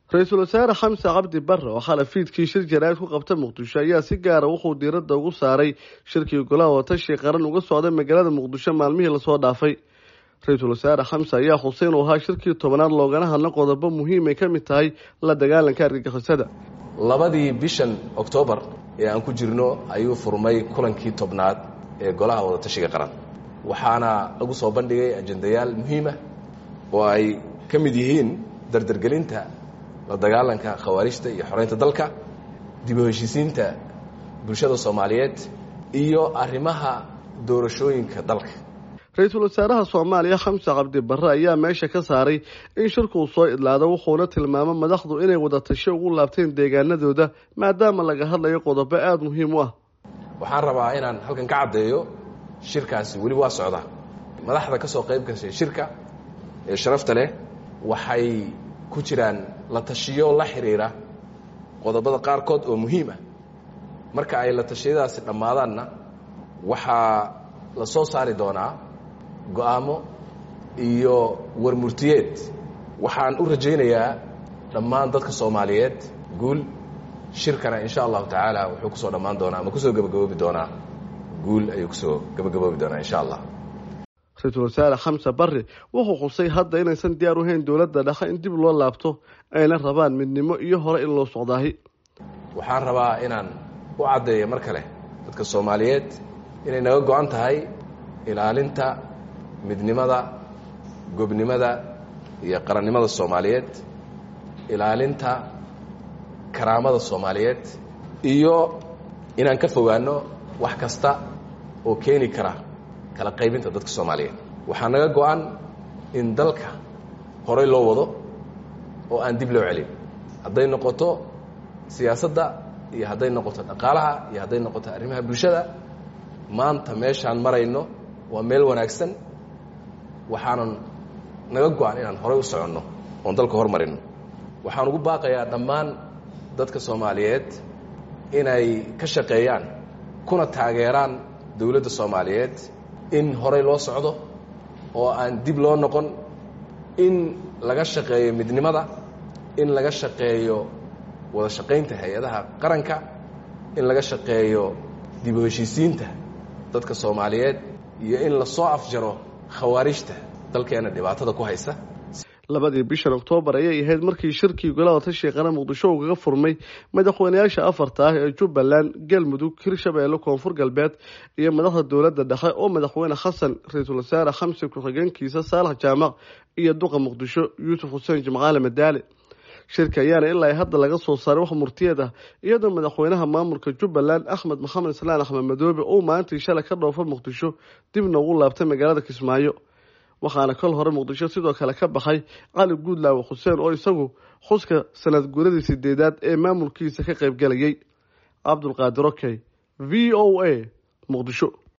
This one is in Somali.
ra-iisul wasaare xamse cabdi barre oo xalay fiidkii shir jaraa'id ku qabta muqdisho ayaa si gaara wuxuu diiradda ugu saaray shirkii golaha watashi qaran uga socday magaalada muqdisho maalmihii lasoo dhaafay ra-iisul wasaare xamse ayaa xuseen uu ahaa shirkii tobanaad loogana hadla qodobo muhiim ay ka mid tahay la dagaalanka argagixisada labadii bishan oktoobar ee aan ku jirno ayuu furmay kulankii tobnaad ee golaha wadatashiga qaran waxaana lagu soo bandhigay ajendayaal muhiimah oo ay ka mid yihiin dardargelinta la dagaalanka khawaarijta iyo xoreynta dalka dib u heshiisiinta bulshada soomaaliyeed iyo arrimaha doorashooyinka dalka ra-iisul wasaaraha soomaaliya xamse cabdi barre ayaa meesha ka saaray in shirkuu soo idlaado wuxuuna tilmaamay madaxdu inay wadatasho ugu laabteen deegaanadooda maadaama laga hadlayo qodobo aada muhiim u ah waxaan rabaa inaan halkan ka caddeeyo shirkaasi weli waa socdaa madaxda ka soo qayb gashay shirka ee sharafta leh waxay ku jiraan la tashiyo la xiriira qodobada qaarkood oo muhiim ah marka ay la tashiyadaasi dhammaadaanna waxaa la soo saari doonaa go-aamo iyo warmurtiyeed waxaan u rajaynayaa dhammaan dadka soomaaliyeed guul shirkana insha allahu tacaala wuxuu kusoo dhammaan doonaa ama kusoo gebagaboobi doonaa guul ayuu kusoo gebagaboobi doonaa insha allah ra-iisul wasaare xamse barre wuxuu xusay hadda inaysan diyaar u hayn dowladda dhexe in dib loo laabto ayna rabaan midnimo iyo hore in loo socdaahi waxaan rabaa inaan u caddeeyo mar kale dadka soomaaliyeed inay naga go-an tahay ilaalinta midnimada gobnimada iyo qarannimada soomaaliyeed ilaalinta karaamada soomaaliyeed iyo inaan ka fogaano wax kasta oo keeni kara kala qaybinta dadka soomaaliyeed waxaa naga go-an in dalka horey loo wado oo aan dib loo celin hadday noqoto siyaasadda iyo hadday noqoto dhaqaalaha iyo hadday noqoto arrimaha bulshada maanta meeshaan marayno waa meel wanaagsan waxaanan naga go-an inaan horey u soconno oon dalka hormarino waxaan ugu baaqayaa dhammaan dadka soomaaliyeed inay ka shaqeeyaan kuna taageeraan dowladda soomaaliyeed in horey loo socdo oo aan dib loo noqon in laga shaqeeyo midnimada in laga shaqeeyo wada shaqaynta hay-adaha qaranka in laga shaqeeyo dib u heshiisiinta dadka soomaaliyeed iyo in lasoo afjaro khawaarijta dalkeena dhibaatada ku haysa labadii bishan oktoobar ayay ahayd markii shirkii golaha tashi qaran muqdisho uu kaga furmay madaxweynayaasha afarta ah ee jubbaland galmudug hirshabeelle koonfur galbeed iyo madaxda dowladda dhexe oo madaxweyne xasan ra-iisul wasaare xamse ku-xigeenkiisa saalax jaamac iyo duqa muqdisho yuusuf xuseen jimcaale madaale shirka ayaana ilaa hadda laga soo saaray wax murtiyeed ah iyadoo madaxweynaha maamulka jubbaland axmed maxamed islaan axmed madoobe uu maalintii shalay ka dhoofa muqdisho dibna ugu laabtay magaalada kismaayo waxaana kol hore muqdisho sidoo kale ka baxay cali guudlaawe xuseen oo isagu xuska sanad guuradii sideedaad ee maamulkiisa ka qaybgalayay cabdulqaadir okey v o a muqdisho